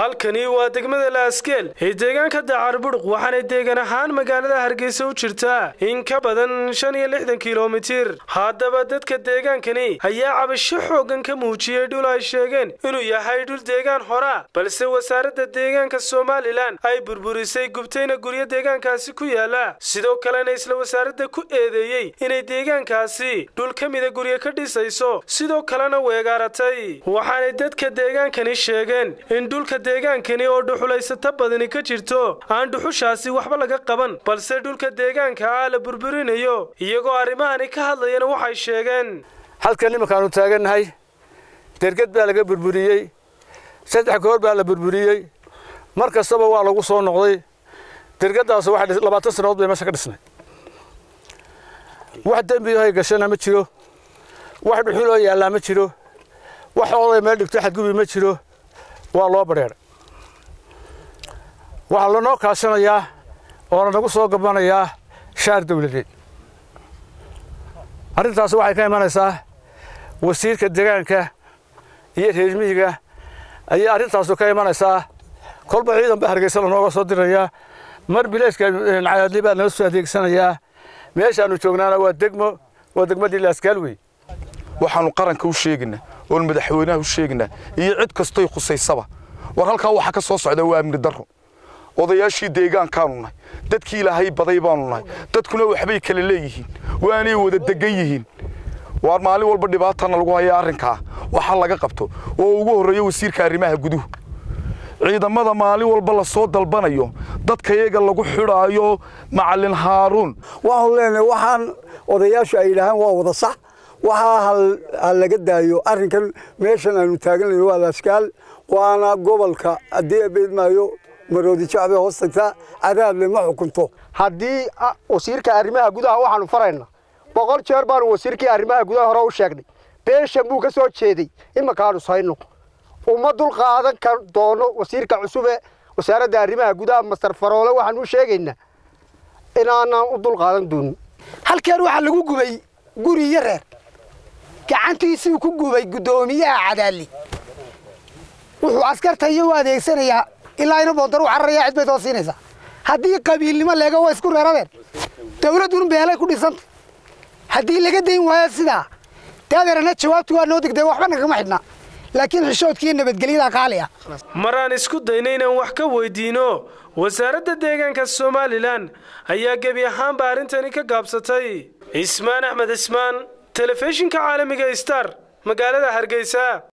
halkani waa degmada laaskeel ee deegaanka dacarburuq waxaanay deegan ahaan magaalada hargeysa u jirtaa in ka badan shan iyo lixdan kilomitir haddaba dadka deegaankani ayaa cabasho xooggan ka muujiyey dhul ay sheegeen inuu yahay dhul deegaan hora balse wasaaradda deegaanka somalilan ay burburisay gubtayna guryo deegaankaasi ku yaala sidoo kalena isla wasaaradda ku eedeeyey inay deegaankaasi dhul ka mida guryo ka dhisayso sidoo kalena weegaaratay waxaanay dadka deegaankani sheegeen in dhulka deegaankani oo dhuxulaysata badani ka jirto aan dhuxushaasi waxba laga qaban balse dhulka deegaanka ah la burburinayo iyagoo arrimahani ka hadlayana waxay sheegeen halkan iminkaanu taagannahay derged baa laga burburiyey saddex goor baa la burburiyey mar kastaba waa lagu soo noqday dergadaas waxay labaatan sannadood bay meesha ka dhisnay wax dembiyahay gashana ma jiro wax dhuxuloo yaallaa ma jiro wax oday meel dhigto xadgubi ma jiro waa loo badheedhay waxaa lanoo kaashanayaa oo lanagu soo gabanayaa shaar dawladeed arrintaas waxay ka imanaysaa wasiirka deegaanka iyo reermihiga ayay arrintaasu ka imanaysaa kolba ciidan baa hargeysa lanooga soo dirayaa mar bileeska cayaadli baa nala soo adeegsanayaa meeshaannu joognaana waa degmo waa degmadii laaskaal wey waxaannu qaranka u sheegaynaa oon madaxweynaha u sheegaynaa iyo cid kastoy khusaysaba war halkaa waxa ka soo socda waa amni darro odayaashii deegaankaanu nahay dadkii ilaahay baday baanu nahay dadkuna waxbay kala leeyihiin waanay wada degan yihiin waar maalin walba dhibaatana lagu haya arrinkaa waxa laga qabto oo ugu horreeyo wasiirka arrimaha guduhu ciidamada maalin walba la soo dalbanayo dadka iyaga lagu xidhaayo macallin haaruun waxaanu leenahay waxaan odayaashu ay yidhaahaan waa wada sax waxaa ha laga daayo arrinkan meeshan aanu taaganayno waa laaskaal waana gobolka haddii abeedmaayo maroodi jacbe hoos tagtaa cadaadle ma xukunto haddii wasiirka arrimaha gudaha waxaanu farayna boqol jeer baanu wasiirkii arrimaha gudaha hore u sheegnay beeshan buu ka soo jeeday imankaanu sayno uma dul qaadan kar doono wasiirka cusub ee wasaaradda arrimaha gudaha mastar faroole waxaanu u sheegaynaa inaanaan u dul qaadan doonin halkeen waxaa lagu gubay guri iyo reer gacantiisuu ku gubay guddoomiyaha cadaali wuxuu askartaiyo u adeegsanayaa ilaa ina boontar u cararaya cid bay soo siinaysaa haddii qabiilnimo leega waa isku reeradeen dawladdun beelay ku dhisanta haddii laga dayn waayo sidaa daadeerana jawaabtu waa noo degdega waxba nagama xidhnaa laakiin xishoodkiiyo nabadgelyada qaali ah maraan isku dayna inaan wax ka weydiino wasaaradda deegaanka somalilan ayaa gebi ahaanba arrintani ka gaabsatay cismaan axmed cismaan telefishinka caalamiga star magaalada hargeysa